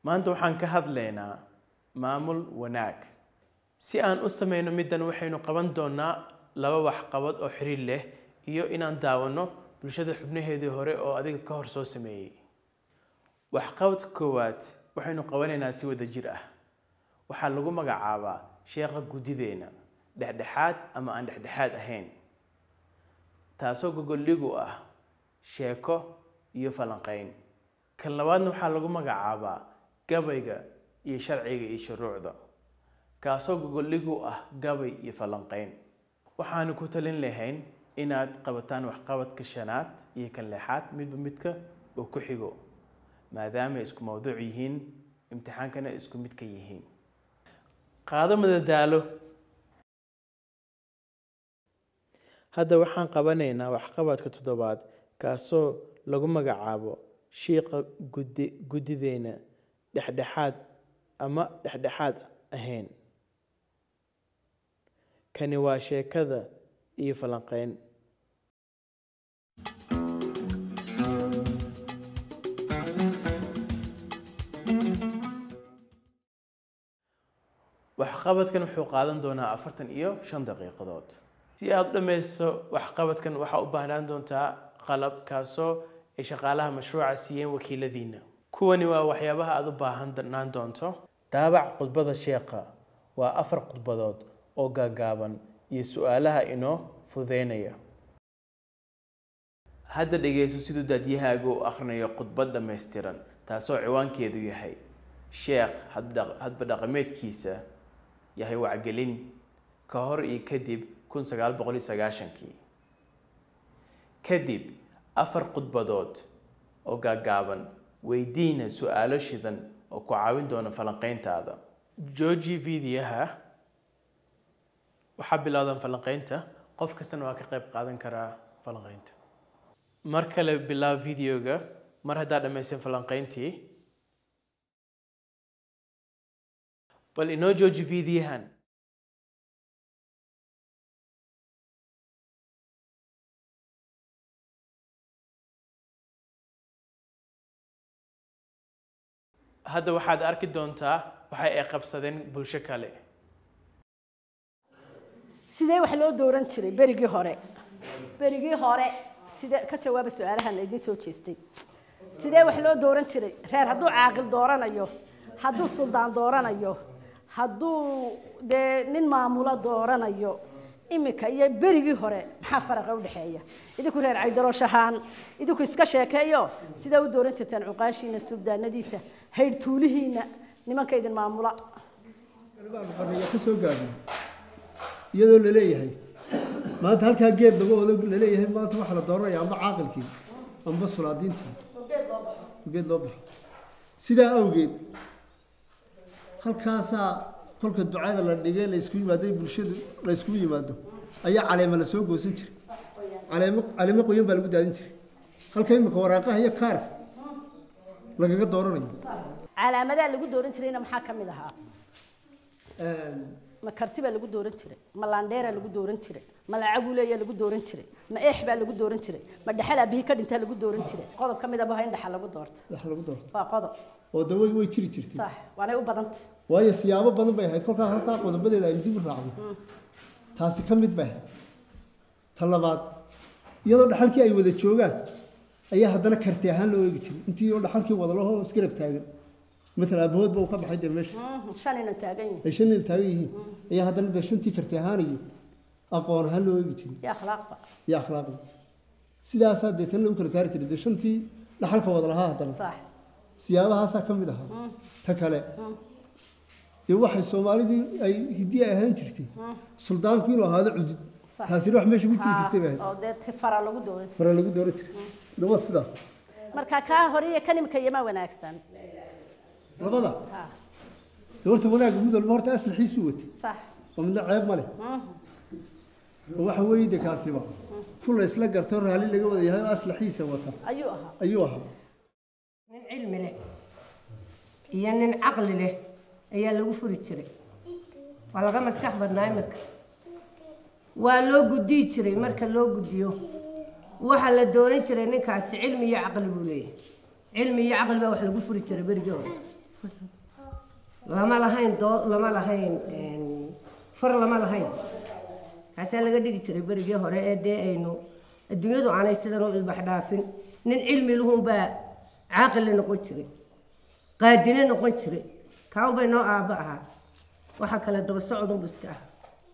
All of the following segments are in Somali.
maanta waxaan ka hadlaynaa maamul wanaag si aan u sameyno middan waxaynu qaban doonaa laba waxqabad oo xiriir leh iyo inaan daawanno bulshada xubnaheedii hore oo adiga ka hor soo sameeyey waxqabadka koowaad waxaynu qabanaynaa si wada jir ah waxaa lagu magacaabaa sheekha guddideena dhexdhexaad ama aan dhexdhexaad ahayn taasoo gogoldhig u ah sheeko iyo falanqeyn kan labaadna waxaa lagu magacaabaa gabayga iyo sharciga iyo shuruucda kaasoo gogoldhig u ah gabay iyo falanqeyn waxaanu ku talin lahayn inaad qabataan waxqabadka shanaad iyo kan lixaad midba midka uu ku xigo maadaama isku mawduuc yihiin imtixaankana isku mid ka yihiin qaado madadaalo hadda waxaan qabanaynaa waxqabadka toddobaad kaasoo lagu magacaabo shiiqa guddi guddideena dhexdhexaad ama dhexdhexaad ahayn kani waa sheekada iyo falanqeyn waxqabadkan wuxuu qaadan doonaa afartan iyo shan daqiiqadood si aada u dhammaysto waxqabadkan waxaa u baahnaan doontaa qalab kaasoo ay shaqaalaha mashruuca siiyeen wakiiladiina kuwani waa waxyaabaha aada u baahanaan doonto daabac khudbada sheekha waa afar khudbadood oo gaagaaban iyo su-aalaha inoo fududeynaya hadda dhegayso siduu daadiyahaagu u akhrinayo khudbad dhammaystiran taasoo ciwaankeedu yahay sheekh hadba dhaqameedkiisa yahay wacgelin ka hor iyo kadib kun sagaal boqol iyo sagaashankii kadib afar khudbadood oo gaagaaban weydiina su-aalo shidan oo ku caawin doona falanqeyntaada jooji videoha waxaa bilowdan falanqeynta qof kastana waa ka qayb qaadan karaa falanqeynta mar kale bilaab videoga mar haddaa dhammaysan falanqeyntii bal inoo jooji videohan hadda waxaad arki doontaa waxa ay qabsadeen bulsho kale sidee wax loo dooran jiray berigii hore berigii hore sidee ka jawaaba su-aalahan idiin soo jeestay sidee wax loo dooran jiray reer hadduu caaqil dooranayo hadduu suldaan dooranayo hadduu dee nin maamulo dooranayo iminka iyo berigii hore maxaa faraqa udhexeeya idinku reer caydarooshahaan idinku iska sheekeeyo sidaa u dooran jirtaan cuqaashiina subdaanadiisa haydhtuulihiina nimanka idin maamula xorriya ka soo gaadhin iyadoo la leeyahay maanta halkaa geed lagu wado la leeyahay maanta waxaa la dooranaya amba caaqilkii amba sulaadiintii geed loo baxo sidaa awgeed halkaasaa kolka ducada la dhigay la isku yimaado bulshadu la iskugu yimaado ayaa caleema la soo goosan jiray caleemo caleemo qoyan baa lagu daadin jiray halka imika waraaqaha iyo kaarka lagaga dooranayo calaamadaha lagu dooran jirayna maxaa ka mid ahaa ma karti baa lagu dooran jiray ma laandheeraa lagu dooran jiray ma lacaguleeyaa lagu dooran jiray ma eex baa lagu dooran jiray ma dhexal aabihii ka dhintaa lagu dooran jiray qodob ka mid ah in dhexal lagu doorto wax lagu doorto waa qodob oo de way way jiri jirtay sax waanay u badantay waayo siyaabo badan bay ahayd kolkaa halkaa qodobadeeda aynu dib u raacdo taasi ka mid bay ahayd ta labaad iyadoo dhaxalkii ay wada joogaan ayaa haddana karti ahaan loo eegi jiray intii oo dhaxalkii wada lahoo isgarab taagan matala aabahoodba uu ka baxay dee meesha shan inan taagan yihiin ay shan nin taagan yihiin ayaa haddana dee shantii karti ahaan iyo aqoon ahaan loo eegi jiray iyo akhlaaqba iyo akhlaaqda sidaasaa dee tan lagu kala saari jiray dee shantii dhaxalka wada lahaa haddana sax siyaabahaasaa ka mid ahaa ta kale dee waxay soomaalidii ay hiddii ay ahaan jirtay suldaanku inuu ahaado cudud Sax. taasina wax meesha ku jiri jirtay bay ahayd oo dee ti fara lagu dooran jiray fara lagu dooran jiray dhawa sidaa marka kaa hore iyo kan imika yama wanaagsan labada ha dee horta wanaagga mid walba horta aslaxiisuu watay sax oo midna ceeb ma leh oo waxa weeye de kaasiba ku la isla garto raalli laga wada yahay oo aslaxiisa wata ayuu ahaa ayuu ahaa nin cilmi leh iyo nin caqli leh ayaa lagu furi jiray waa laga maskax badnaa imika waa loo guddiyi jiray marka loo guddiyo waxaa la doonan jiray ninkaasi cilmi iyo caqli buu leeyahay cilmi iyo caqli baa wax lagu furi jiray berigii hore lama lahayn doo lama lahayn een, far lama lahayn kaasaa laga dhigi jiray berigii hore ee dee aynu adduunyadu aanay sidan u ilbax dhaafin nin cilmi luhunbaa caaqili noqon jiray qaadine noqon jiray kaan bay noo aabba ahaa waxa kale daba socodunbu iska ah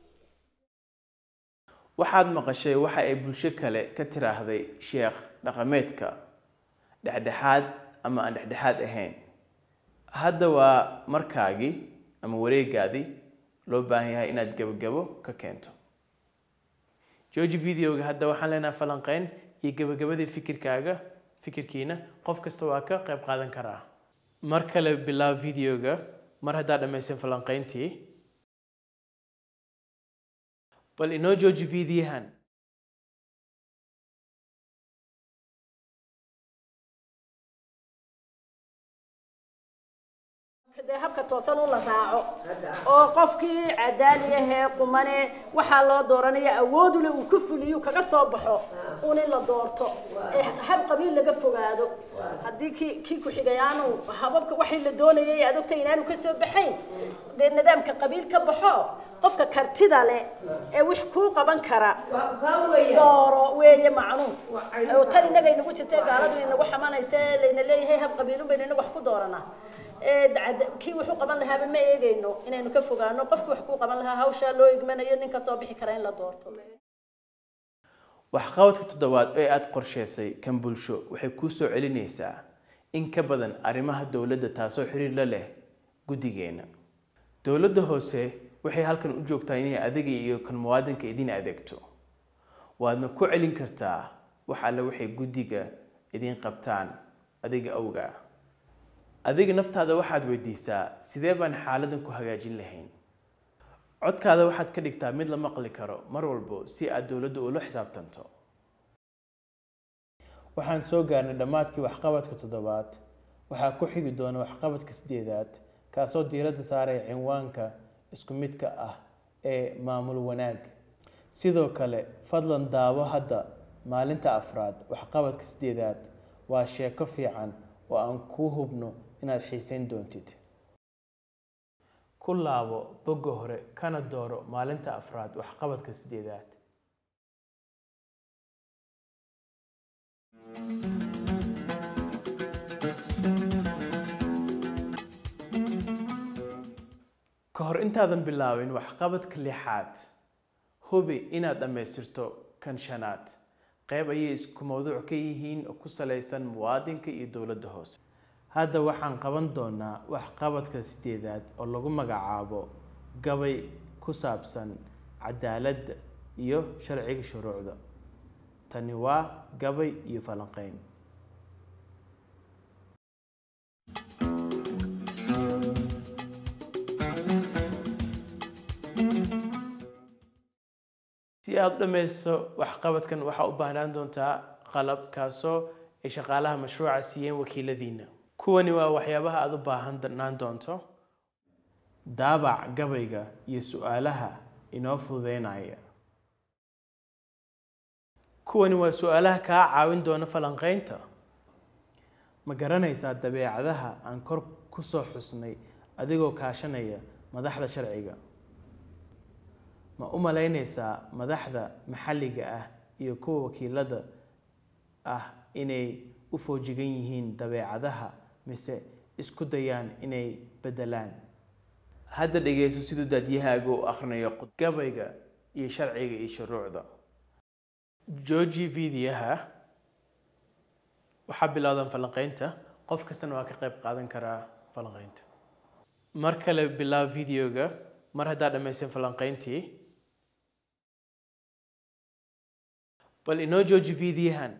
waxaad maqashay waxa ay bulsho kale ka tiraahday sheekh dhaqameedka dhexdhexaad ama aan dhexdhexaad ahayn hadda waa markaagii ama wareegaadii loo baahan yahay inaad gebagabo ka keento jooji videoga hadda waxaan leenahay falanqeyn iyo gebagabadii fikirkaaga fikirkiina qof kasta waa ka qayb qaadan karaa mar kale bilaab videoga mar haddaad dhammaysan falanqeyntii bal inoo jooji fiidiyahan dee habka toosan u la raaco oo qofkii cadaali ahee qumane waxaa loo dooranaya awoodule uu ku fuliyo kaga soo baxo un in la doorto ee hab qabiil laga fogaado haddii kii kii ku-xigayaanu hababka waxii la doonayay aad ogtay inaanu ka soo baxayn dee nidaamka qabiil ka baxo qofka kartida leh ee wix kuu qaban kara dooro weeye macnuun oo tan innaga inagu jirtay gaaladu inagu xamanaysa layna leeyahay hab qabiilun baynu inagu wax ku dooranaa ee dacad- kii wuxuu qaban lahaaba ma eegayno inaynu ka fogaano qofkii wax kuu qaban lahaa hawshaa loo igmanayo nin ka soo bixi kara in la doorto waxqabadka toddobaad ee aad qorsheysay kan bulsho waxay kuu soo celinaysaa in ka badan arrimaha dowladda taasoo xiriir la leh guddigeena dowladda hoose waxay halkan u joogtaa inay adiga iyo kan muwaadinka idin adeegto waadna ku celin kartaa wax alle waxay guddiga idin qabtaan adiga awga adiga naftaada waxaad weydiisaa sidee baan xaaladan ku hagaajin lahayn codkaada waxaad ka dhigtaa mid la maqli karo mar walbo si aad dowladda ula xisaabtanto waxaan soo gaarnay dhammaadkii waxqabadka toddobaad waxaa ku xigi doona waxqabadka sideedaad kaasoo diiradda saaraya cinwaanka isku midka ah ee maamul wanaag sidoo kale fadlan daawo hadda maalinta afraad waxqabadka sideedaad waa sheeko fiican oo aan kuu hubno inaad xiisayn doontid ku laabo bogga hore kana dooro maalinta afraad waxqabadka sideedaad ka hor intaadan bilaabin waxqabadka lixaad hubi inaad dhammaystirto kan shanaad qayb ayay isku mawduuc ka yihiin oo ku salaysan muwaadinka iyo dowladda hoose hadda waxaan qaban doonaa waxqabadka sideedaad oo lagu magacaabo gabay ku saabsan cadaaladda iyo sharciga shuruucda tani waa gabay iyo falanqeyn si aada u dhammayso waxqabadkan waxaa u baahnaan doontaa qalab kaasoo ay shaqaalaha mashruuca siiyeen wakiiladiina kuwani waa waxyaabaha aada u baahanaan doonto daabac gabayga iyo su-aalaha inoo fududeynaya kuwani waa su-aalaha kaa caawin doona falanqeynta ma garanaysaa dabeecadaha aan kor ku soo xusnay adigoo kaashanaya madaxda sharciga ma u malaynaysaa madaxda maxalliga ah iyo kuwa wakiilada ah inay u foojigan yihiin dabeecadaha mise isku dayaan inay beddelaan hadda dhegayso siduu daadiyahaaga u akhrinayo gabayga iyo sharciga iyo shuruucda jooji fiidiyaha waxaa bilowdan falanqeynta qof kastana waa ka qayb qaadan karaa falanqeynta mar kale bilaab videoga mar haddaa dhammaysan falanqeyntii bal inoo jooji fiidiyahan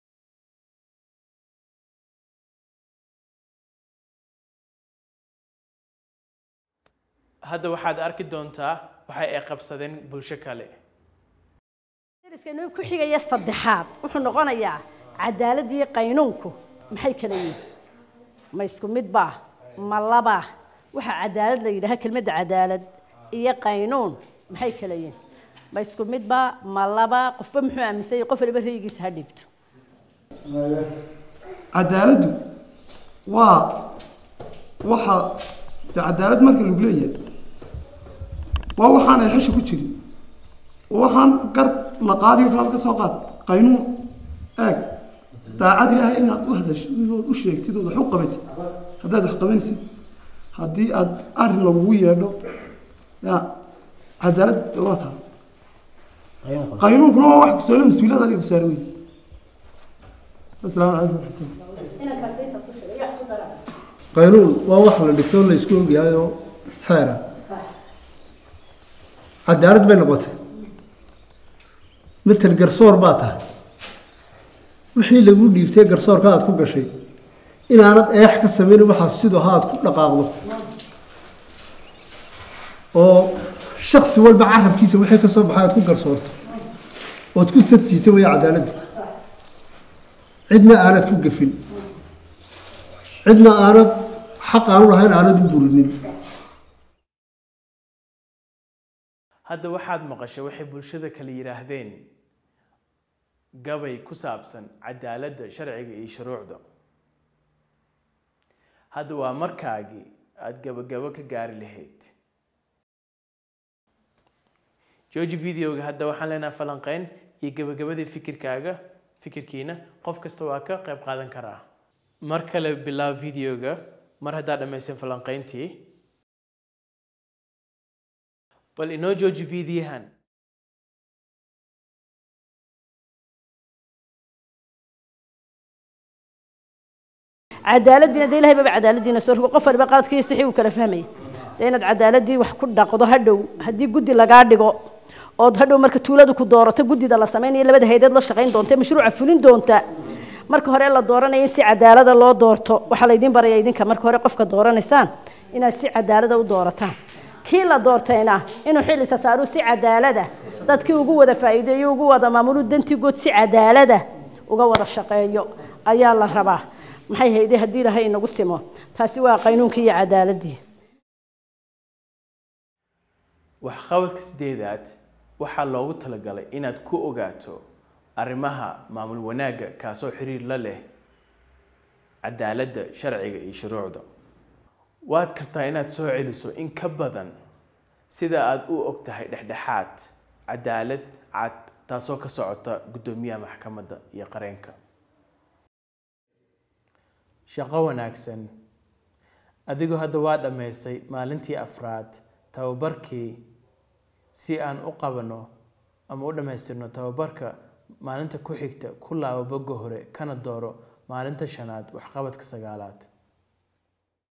hadda waxaad arki doontaa waxa ay qabsadeen bulsho kale dariskaynu ku xigaya saddexaad wuxuu noqonayaa cadaalad iyo qaynuunku maxay kala yihiin ma isku mid baa ma labaa waxaa cadaalad la yidhaha kelmadda cadaalad iyo qaynuun maxay kala yihiin ma isku mid baa ma laba qofba muxuu aaminsan yahay qof waliba raygiisa ha dhiibto cadaaladdu waa waxaa de cadaalad marka lagu leeyahay waa waxaan ay xesha ku jirin oo waxaan gar la qaadiyo kalaad ka soo qaad qaynuun eeg daacad ilaahay inaad u hadashid ood u sheegtid ood wax u qabatid haddaad wax qabanaysid haddii aad arrin lagugu yeedho ya cadaalad waa taa qaynuunkuna waa wax kusoole mas-uuliyad adiga kusaara wey asalaamu calaykum waraxmatullah qaynuun waa wax la dhigto la isku ogyahay oo xeera cadaalad bay noqotay matel garsoor baa tahay wixii lagu dhiibtay garsoorka aad ku gashay inaanad eex ka samayn waxaas sidoo ha aad ku dhaqaaqdo oo shaksi walba carabkiisa wixii ka soo baxay aad ku garsoorto ood ku sadsiisa weya cadaaladdu cidna aanad ku gafin cidna aanad xaq aanu lahayn aanad u burinin hadda waxaad maqashay waxay bulshada kale yidhaahdeen gabay ku saabsan cadaaladda sharciga iyo shuruucda hadda waa markaagii aada gabagabo ka gaari lahayd jooji videoga hadda waxaan leenahay falanqeyn iyo gabagabadii fikirkaaga fikirkiina qof kasta waa ka qayb qaadan karaa mar kale bilaab videoga mar haddaad dhammaysan falanqeyntii bal inoo jooji videohan cadaaladdiina dee ilahay baba cadaaladdiina soo rogo qof waliba qaladkii sixii uu kala fahmaya dee inaad cadaaladii wax ku dhaqdo hadhow haddii guddi lagaa dhigo ood hadhow marka tuuladu ku doorato guddida la samaynayo labada haydeed la shaqayn doonta mashruuca fulin doonta marka hore la dooranaya in si cadaalada loo doorto waxaa laydin baraya idinka marka hore qofka dooranaysaan inaad si cadaalada u doorataan kii la doortayna inuu xil isa saaru si cadaalada dadkii ugu wada faa'iideeyo ugu wada maamulu dantigood si cadaalada uga wada shaqeeyo ayaa la rabaa maxay hayde haddii ilahay inagu simo taasi waa qaynuunkii iyo cadaaladii waxqabadka sideedaad waxaa loogu talagalay inaad ku ogaato arrimaha maamul wanaagga kaasoo xiriir la leh cadaaladda sharciga iyo shuruucda waad kartaa inaad soo celiso in ka badan sida aada u og tahay dhexdhexaad cadaalad cad taasoo ka socota guddoomiyaha maxkamadda iyo qareenka shaqo wanaagsan adigoo hadda waa dhammaysay maalintii afraad tababarkii si aan u qabano ama u dhammaystirno tababarka maalinta ku xigta ku laabo bogga hore kana dooro maalinta shanaad waxqabadka sagaalaad